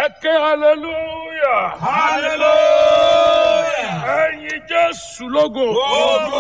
ẹ ké hallelujah. hallelujah. ẹyin jésù lógo. Ògo.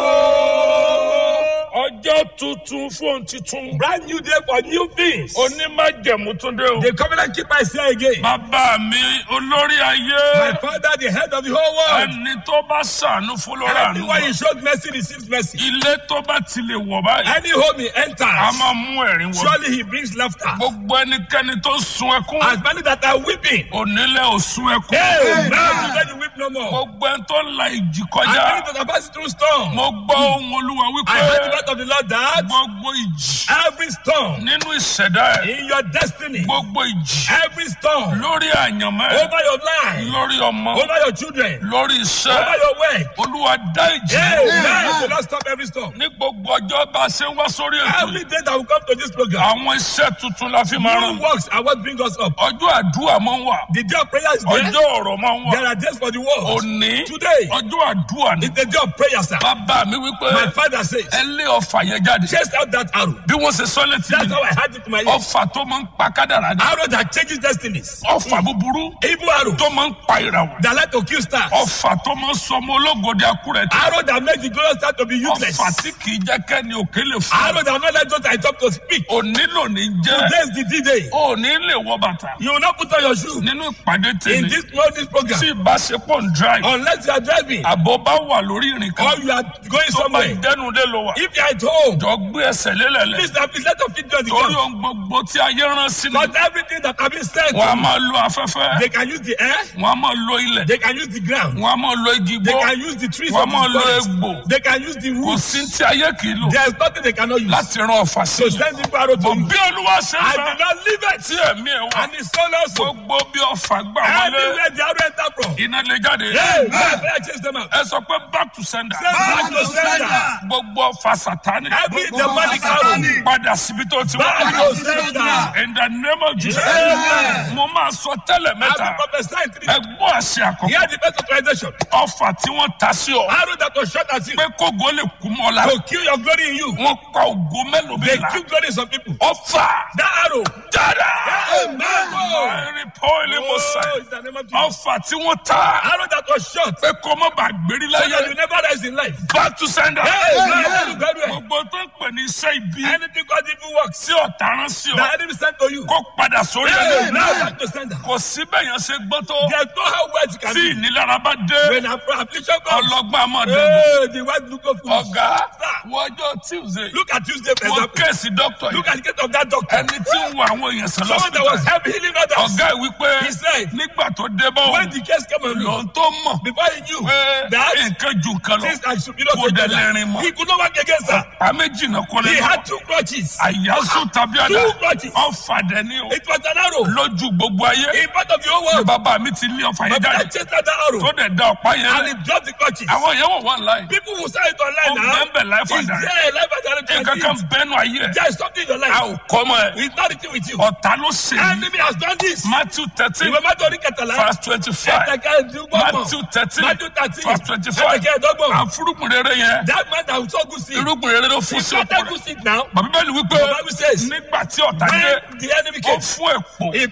ọjọ́ tuntun fóun titun. Brand new day for new things. onímájẹ̀mú tún dé o. The covenant keeper is here again. bàbá mi olórí My ayé. father, the head of the whole world. ẹni tó bá ṣàánú fún lọ́ra Everyone he àánú. showed mercy receives mercy. ilé tó bá ti lè wọ̀ báyìí. Any home he a enters, máa mú ẹ̀rín wọ̀. surely he brings laughter. gbogbo ẹnikẹ́ni tó sun ẹkún. As many that are weeping, onílé ò sun ẹkún. hey, now today you weep no more. gbogbo ẹni tó la ìjì As kọjá. many that are passing through storm, mo gbọ́ ohun olúwa I heard the wípé word of the Lord that gbogbo ìjì every storm nínú ìṣẹ̀dá ẹ̀ in your destiny, gbogbo ìjì every storm lórí àyànmọ́ ẹ̀ over your life, lórí ọmọ over your children, lórí over iṣẹ́ your work, olúwa dá ìjì hey, dúró. now the Lord stop every storm. ní gbogbo ọjọ́ bá a ṣe ń wá sórí ètò Every yìí day that we come to this program, àwọn iṣẹ́ tuntun la fi máa rán new works are what bring us up. ọjọ́ àdúrà máa ń wà The day of prayer is there. ọjọ́ ọ̀rọ̀ máa ń wà There are days for the world. òní Today, ọjọ́ àdúrà ni it's the day of prayer, sir. bàbá mi wípé My father says, ẹ lé ọfà yẹn jáde chase out that arrow. bí wọ́n ṣe sọ létí That's mi how I had it to my ears. ọfà tó máa ń pa kádàrá ni Arrow that changes destinies. ọfà búburú Evil arrow tó máa ń pa ìràwọ̀ that like to kill stars. ọfà tó máa ń sọ ọmọ ológo di akúrẹ̀ tí Arrow that makes the glorious star to be useless. ọfà tí kì í jẹ́ kẹ́ni òkè lè fún Arrow that not let those I talk to speak. òní lòní jẹ́ Today is the D-Day. òní lè wọ bàtà You will not put on your shoe nínú ìpàdé in tèmi this morning's program tí ìbáṣepọ̀ ń drive unless you are driving àbọ̀ bá wà lórí ìrìn kan or you are going tó bá somewhere. ìdẹ́nudé ló wà If you are at home, jọ gbé ẹsẹ̀ lélẹ̀lẹ̀ please, now, please let your feet be on the torí ground. ohun gbogbo tí ayé rán sí ni Not everything that have been said, wọn a máa lo afẹ́fẹ́ they can use the air, wọn a máa lo ilẹ̀ they can use the ground, wọn a máa lo igi they gbó can use the trees wọn a of máa this lo forest, egbò they can use the kò roots. sí tí ayé kì í lò There is nothing they cannot use. láti ran ọ̀fà sí So i send the arrow to bọ̀ you. bí olúwa ṣe ń I bá did not leave it. tí ẹ̀mí ẹ̀ wá And his son also. gbogbo bí ọ̀fà gbà wọlé Anywhere the arrow enter from. iná lè jáde Hey, man, I chase them out. ẹ sọ pé back to sender Send back to sender. gbogbo ọ̀fà sátani Every demonic arrow. padà síbi tó ti Back wá to sender. in the name of Jesus Amen. mo máa sọ tẹ́lẹ̀ I mẹ́ta will prophesy in three. ẹ gbọ́ àṣẹ àkọ́kọ́ Hear the best authorization. ọ̀fà tí wọ́n ta sí ọ Arrow that was shot at you pé kógo lè kú mọ́ la to kill your glory in you. wọ́n pa ògo mélòó They bí la kill glory in some people. ọ̀fà That arrow. dára Amen. ẹ̀rí pọ́ìlì mo sà Oh, in the name of Jesus. ọ̀fà tí wọ́n ta Arrow that was shot pé kó má bàa gbérí so that láyé you never rise in life. back to sender Amen. gbogbo tó ń pè ní iṣẹ́ ibi Anything God evil works. tí ọ̀tá rán sí The ọ enemy sent to you. kó padà sórí Hey, ẹ̀ now back to sender. kò sí bẹ́yẹn ṣe gbọ́ tó There's no how words can tí be. ìnilára bá dé When affliction comes, ọlọ́gbọ́n àmọ́ dẹ́gbọ́ hey, the white look of foolish. ọ̀gá Sir, wọ́jọ́ tuesday Look at Tuesday, for wọ́n example. kéèsì dókítà Look yìí at the case of that doctor. ẹni tí ń wo àwọn èèyàn sàn Someone that was lọ́sítà helping healing others. ọ̀gá ẹ̀ wípé He said, nígbà tó dé bá when òun the case came on lòun you, tó mọ̀ before he knew pé that nǹkan ju nǹkan lọ things are superior kò to dẹ̀ each lè other, rìn mọ́ he could not work against her. pa méjì náà kó lè He lọ had two crutches. àyàsó tàbí àdá Two crutches. ọ̀fàdẹ ni o It was an arrow. lójú gbogbo ayé In part of the whole ni world. bàbá mi ti lé ọ̀fà yẹn But I jáde chased that arrow. tó dẹ̀ da ọ̀pá yẹn And lẹ̀ he dropped the crutches. àwọn yẹn wọ̀ wọ́n láì People who saw it online ó now. bẹ́ẹ̀ life Is and direct there a life and direct nǹkan kan transit? bẹ́ẹ̀nu ayé ẹ̀ There is something in your a life. ò kọ́ mọ́ ẹ̀ It's not written with you. ọ̀tá ló ṣe yìí Enemy has done this. matthew thirteen Ìwé mọ́tò orí kẹtàlá. verse twenty-five matthew thirteen Matthew thirteen. verse twenty-five Ẹ̀ẹ́dẹ̀kẹ́ ẹ̀dọ́gbọ̀n. àfúrúgbìn rere yẹn That man that was so good see. irúgbìn rere ló fún He sí ọ̀pọ̀ started rẹ̀ good seed now. bàbá bẹ́ẹ̀ ni wípé The Bible says, nígbà tí ọ̀tá dé When the enemy ó came, fún èpò he